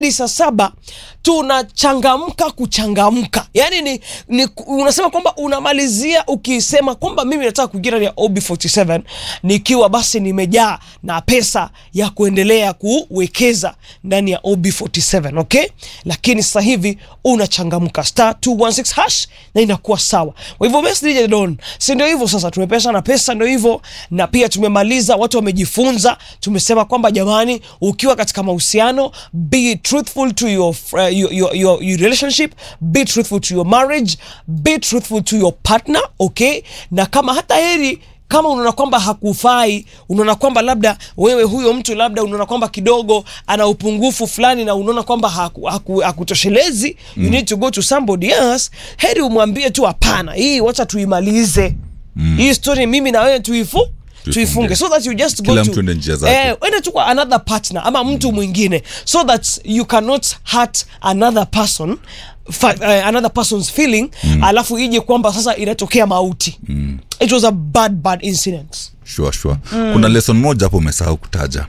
hadi saa saba tunachangamka kuchangamka yaani ni, ni unasema kwamba unamalizia ukisema kwamba mimi nataka kuingia ndani ya ob47 nikiwa basi nimejaa na pesa ya kuendelea kuwekeza ndani ya ob47 okay lakini sasa hivi unachangamka star 216 hash na inakuwa sawa kwa hivyo basi DJ Don si ndio hivyo sasa tumepesa na pesa ndio hivyo na pia tumemaliza watu wamejifunza tumesema kwamba jamani ukiwa katika mahusiano be truthful to your, uh, your, your, your, your relationship be truthful to your marriage be truthful to your partner okay na kama hata heri kama unaona kwamba hakufai unaona kwamba labda wewe huyo mtu labda unaona kwamba kidogo ana upungufu fulani na unaona kwamba haku- haku- hakutoshelezi you need to go to somebody else heri umwambie tu hapana hii wacha tuimalize hii story mimi na wewe tuifu tuifunge so that you just go Kila to mtu ende njia zake. eh, ende tu kwa another partner ama mtu mwingine so that you cannot hurt another person fa, uh, another person's feeling alafu ije kwamba sasa inatokea mauti it was a bad bad incident sure, sure. kuna lesson moja hapo umesahau kutaja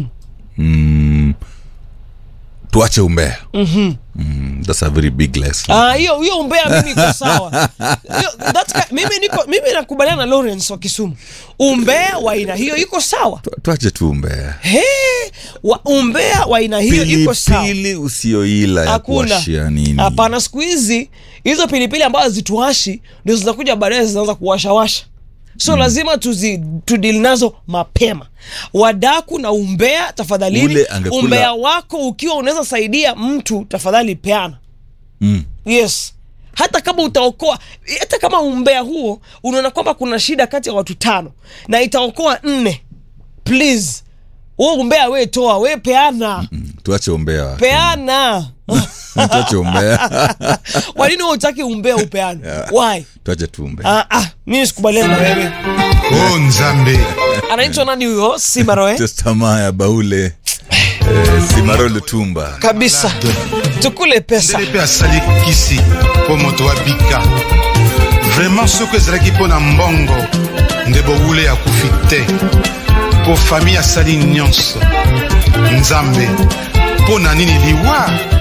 mm. tuache umbea mm-hmm. mm, that's a very big lesson Ah, hiyo hiyo umbea mimi iko sawa Hiyo- that's ki- mimi niko mimi nakubaliana na Lawrence wa Kisumu umbea wa aina hiyo iko sawa Tu- tuache tu umbea he wa, umbea wa aina hiyo iko sawa pilipili usioila ya hakuna kuwashia nini hapana siku hizi hizo pilipili ambazo zituashi ndio zinakuja baadaye zinaanza kuwashawasha so mm. lazima tuzi tudili nazo mapema wadaku na umbea tafadhalini Ule angekula- umbea wako ukiwa unaweza saidia mtu tafadhali peana mm. yes hata kama utaokoa hata kama umbea huo unaona kwamba kuna shida kati ya watu tano na itaokoa nne please huo umbea we toa we peana Mm. tuache umbea peana tuache umbea kwa nini wewe utaki umbea upeane why tuache tu umbea ah, ah, mimi sikubaliana na wewe o nzambe anaitwa nani huyo simaroe testamaa ya baule eh, simaro lutumba kabisa tukule pesa ndele mpe asali kisi mpo moto abika vraimen soki ezalaki mpo na mbongo nde bowule akufi te mpo fami asali nyonso nzambe mpo na nini liwa